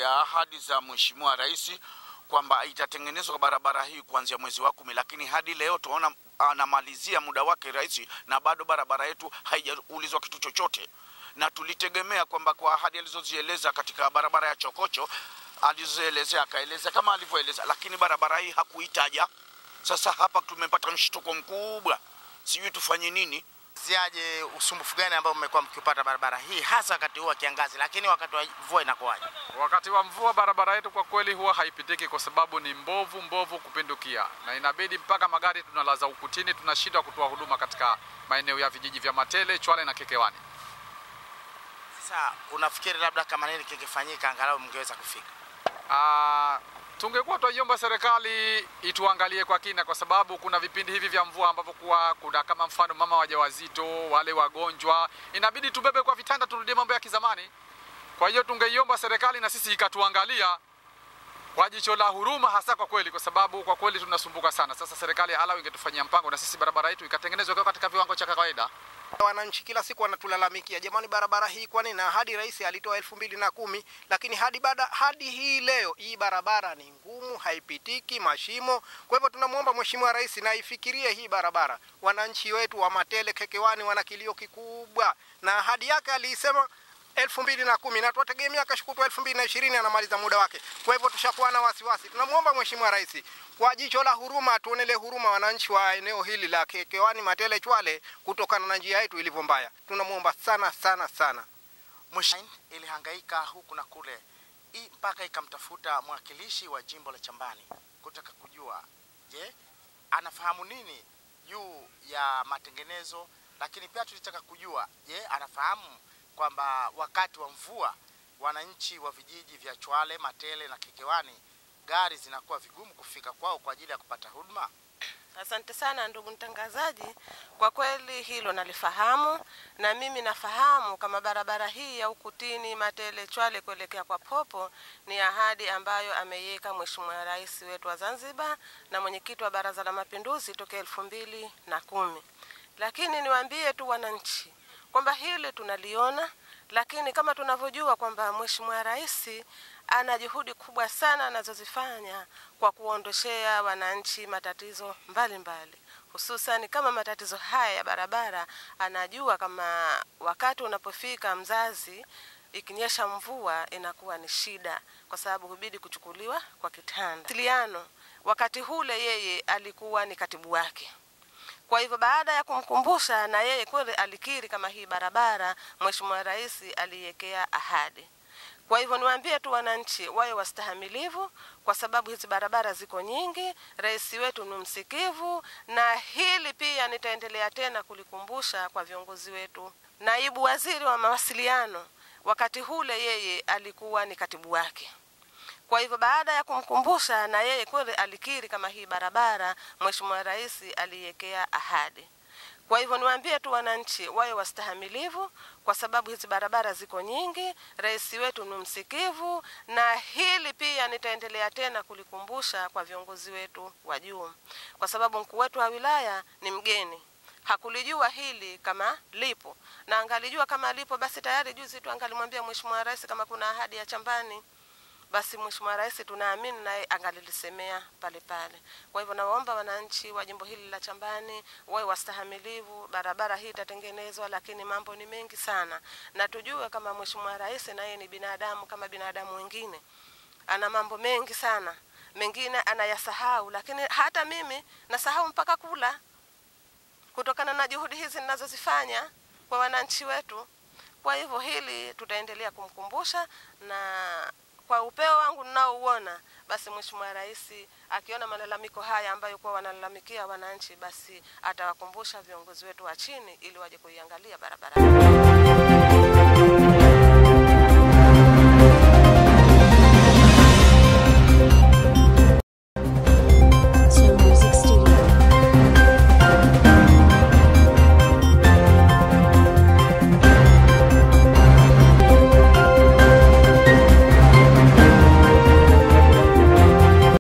ya ahadi za Mheshimiwa Rais kwamba itatengenezwa barabara hii kuanzia mwezi wa kumi, lakini hadi leo tunaona anamalizia muda wake rais, na bado barabara yetu haijaulizwa kitu chochote, na tulitegemea kwamba kwa ahadi alizozieleza katika barabara ya Chokocho alizoelezea akaeleza kama alivyoeleza, lakini barabara hii hakuitaja. Sasa hapa tumepata mshtuko mkubwa, sijui tufanye nini. ziaje usumbufu gani ambao mmekuwa mkiupata barabara hii hasa wakati huu wa kiangazi, lakini wakati wa mvua inakuwaje? Wakati wa mvua barabara yetu kwa kweli huwa haipitiki kwa sababu ni mbovu mbovu kupindukia, na inabidi mpaka magari tunalaza ukutini, tunashindwa kutoa huduma katika maeneo ya vijiji vya Matele, Chwale na Kekewani. Sasa unafikiri labda kama nini kingefanyika angalau mngeweza kufika? Ah, tungekuwa twaiomba serikali ituangalie kwa kina, kwa sababu kuna vipindi hivi vya mvua ambavyo kuwa kuna kama mfano mama wajawazito, wale wagonjwa, inabidi tubebe kwa vitanda, turudie mambo ya kizamani. Kwa hiyo tungeiomba serikali na sisi ikatuangalia kwa jicho la huruma, hasa kwa kweli, kwa sababu kwa kweli tunasumbuka sana. Sasa serikali halau ingetufanyia mpango na sisi barabara yetu ikatengenezwa kwa katika viwango cha kawaida. Wananchi kila siku wanatulalamikia, jamani, barabara hii kwa nini? Na hadi rais alitoa elfu mbili na kumi lakini hadi baada hadi hii leo hii barabara ni ngumu, haipitiki, mashimo. Kwa hivyo tunamwomba mheshimiwa rais na ifikirie hii barabara. Wananchi wetu wa Matele, Kekewani wana kilio kikubwa, na ahadi yake aliisema elfu mbili na kumi na tuwategemea kashukutwa elfu mbili na ishirini anamaliza muda wake. Kwa hivyo tushakuwa na wasiwasi. Tunamwomba mheshimiwa rais kwa jicho la huruma atuonele huruma wananchi wa eneo hili la Kekewani, Matele, Chwale kutokana na njia yetu ilivyo mbaya. Tunamwomba sana sana sana. Mwisho ilihangaika huku na kule hii mpaka ikamtafuta mwakilishi wa jimbo la Chambani kutaka kujua, je, anafahamu nini juu ya matengenezo, lakini pia tulitaka kujua, je, anafahamu kwamba wakati wa mvua wananchi wa vijiji vya Chwale, Matele na Kekewani gari zinakuwa vigumu kufika kwao kwa ajili ya kupata huduma. Asante sana ndugu mtangazaji, kwa kweli hilo nalifahamu, na mimi nafahamu kama barabara hii ya Ukutini Matele Chwale kuelekea kwa Popo ni ahadi ambayo ameiweka Mheshimiwa Rais wetu wa Zanzibar na mwenyekiti wa Baraza la Mapinduzi tokea elfu mbili na kumi. Lakini niwaambie tu wananchi kwamba hili tunaliona, lakini kama tunavyojua kwamba Mheshimiwa Rais ana juhudi kubwa sana anazozifanya kwa kuondoshea wananchi matatizo mbalimbali hususan kama matatizo haya ya barabara. Anajua kama wakati unapofika mzazi, ikinyesha mvua inakuwa ni shida, kwa sababu hubidi kuchukuliwa kwa kitanda. Tiliano wakati hule yeye alikuwa ni katibu wake kwa hivyo baada ya kumkumbusha na yeye kweli alikiri kama hii barabara Mheshimiwa Rais aliiwekea ahadi. Kwa hivyo niwaambie tu wananchi wawe wastahamilivu, kwa sababu hizi barabara ziko nyingi. Rais wetu ni msikivu, na hili pia nitaendelea tena kulikumbusha kwa viongozi wetu. Naibu waziri wa mawasiliano wakati hule yeye alikuwa ni katibu wake. Kwa hivyo baada ya kumkumbusha na yeye kweli alikiri kama hii barabara Mheshimiwa Rais aliiwekea ahadi. Kwa hivyo niwaambie tu wananchi wawe wastahamilivu, kwa sababu hizi barabara ziko nyingi. Rais wetu ni msikivu, na hili pia nitaendelea tena kulikumbusha kwa viongozi wetu wa juu, kwa sababu mkuu wetu wa wilaya ni mgeni hakulijua hili kama lipo, na angalijua kama lipo, basi tayari juzi tu angalimwambia Mheshimiwa Rais kama kuna ahadi ya Chambani basi Mheshimiwa Rais tunaamini naye angalilisemea pale pale. Kwa hivyo nawaomba wananchi wa jimbo hili la Chambani wawe wastahamilivu. Barabara hii itatengenezwa, lakini mambo ni mengi sana, na tujue kama Mheshimiwa Rais naye ni binadamu kama binadamu wengine, ana mambo mengi sana, mengine anayasahau, lakini hata mimi nasahau mpaka kula, kutokana na juhudi hizi ninazozifanya kwa wananchi wetu. Kwa hivyo hili tutaendelea kumkumbusha na kwa upeo wangu ninaouona, basi Mheshimiwa Rais akiona malalamiko haya ambayo kwa wanalalamikia wananchi, basi atawakumbusha viongozi wetu wa chini ili waje kuiangalia barabara.